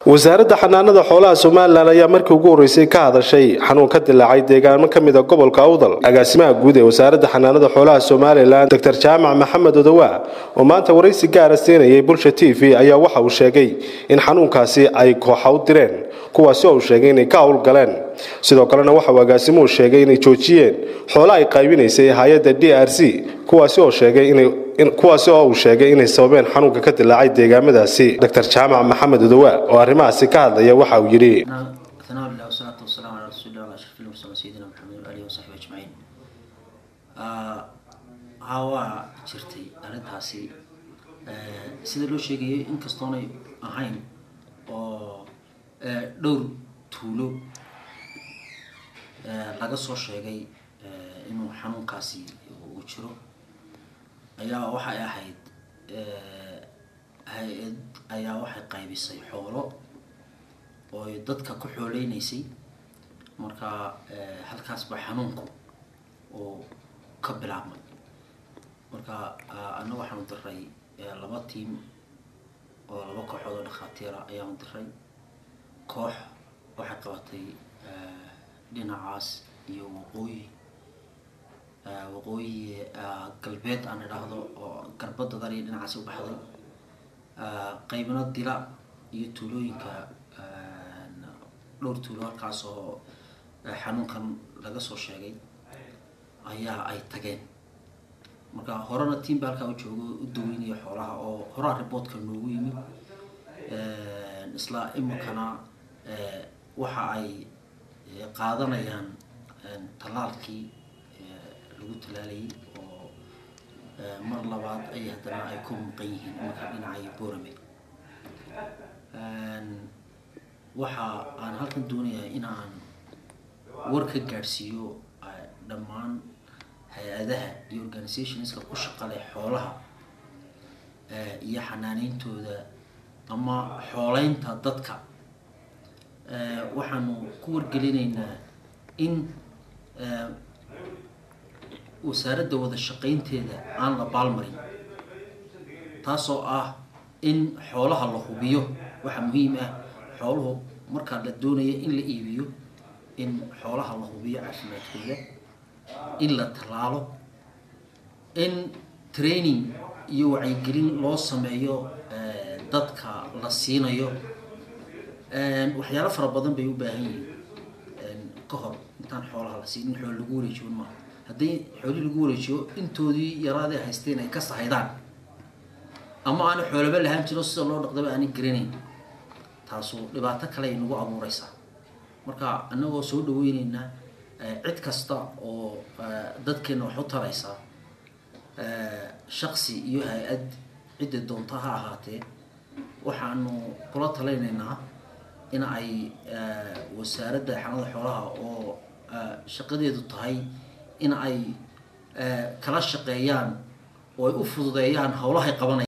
wasaaradda xanaanada xoolaha somalilan ayaa markii ugu horreysay ka hadashay xanuun ka dilaacay deegaano ka mid a gobolka awdal agaasimaha guud ee wasaaradda xanaanada xoolaha somalilan doctor jaamac maxamed odowaa oo maanta waraysi gaara siinayay bulsha t v ayaa waxa uu sheegay in xanuunkaasi ay kooxa u direen kuwaasi oo uu sheegay inay ka howlgaleen sidoo kalena waxa uu agaasimuhu sheegay inay joojiyeen xoola ay qaybinaysay hay-adda d r c kuwaasi oo sheegay inay kuwaasi oo uu sheegay inay sababeen xanuunka ka dilaacay deegaamadaasi doctor jaamac maxamed odowaa oo arrimahaasi ka hadlaya waxa uu yidhi ثناء الله والصلاة والسلام على رسول الله وعلى أشرف المرسلين سيدنا محمد وآله وصحبه أجمعين haa waa jirtay arrintaasi sida loo sheegayay inkastoonay ahayn oo dhowr tuulo laga soo sheegay inuu xanuunkaasi uu jiro ayaa waxay ahayd hay-ad ayaa waxay qaybisay xoolo oo ay dadka ku xooleynaysay marka halkaas baa xanuunku uu ka bilaabmay marka anna waxaanu diray laba tiim oo laba kooxood oo dhakhaatiira ayaanu diray koox waxay qabatay dhinacaas iyo waqooyi waqooyi galbeed aan idhaahdo oo garbadadan iyo dhinacaasi u baxday qaybna dila iyo tuulooyinka dhowr tuulo halkaas oo xanuunkan laga soo sheegay ayaa ay tageen marka horena tiam ba halkaa u joogo u daweynaya xoolaha oo horaa riboodka noogu yimid isla iminkana waxa ay qaadanayaan tallaalkii lagu tallaalayay oo mar labaad ay haddana ay ku muuqan yihiin iminka dhinacay borame waxa aan halkan doonayaa in aan war ka gaadhsiiyo dhammaan hay-adaha iyo organizationska ku shaqale xoolaha iyo xanaaneyntooda ama xooleynta dadka waxaanu ku wargelinaynaa in wasaaradda wada shaqeynteeda aan la baalmarin taasoo ah in xoolaha la hubiyo waxaa muhiim ah xooluhu markaa la doonaya in la iibiyo in xoolaha la hubiyo caafimaadkooda in la tallaalo in training iyo wacyigelin loo sameeyo dadka la siinayo waxyaalo fara badan bay u baahan yihiin ka hor intaan xoolaha la siin in xoolo lagu wareejiyo maaha haddii xoolihii lagu wareejiyo intoodii yaraadee haysteen ay ka sahaydaan ama aana xoolaba lahaan jiro sida loo dhaqdaba aanay garanayn taasu dhibaato kale ay nagu abuureysaa marka annagoo soo dhaweyneynaa cid kasta oo dadkeena wax u taraysa shaksi iyo hay-ad cidda doonta ha ahaatee waxaanu kula talaynaynaa in ay wasaaradda xanada xoolaha oo shaqadeedu tahay in ay kala shaqeeyaan oo ay u fududeeyaan howlahay qabanaya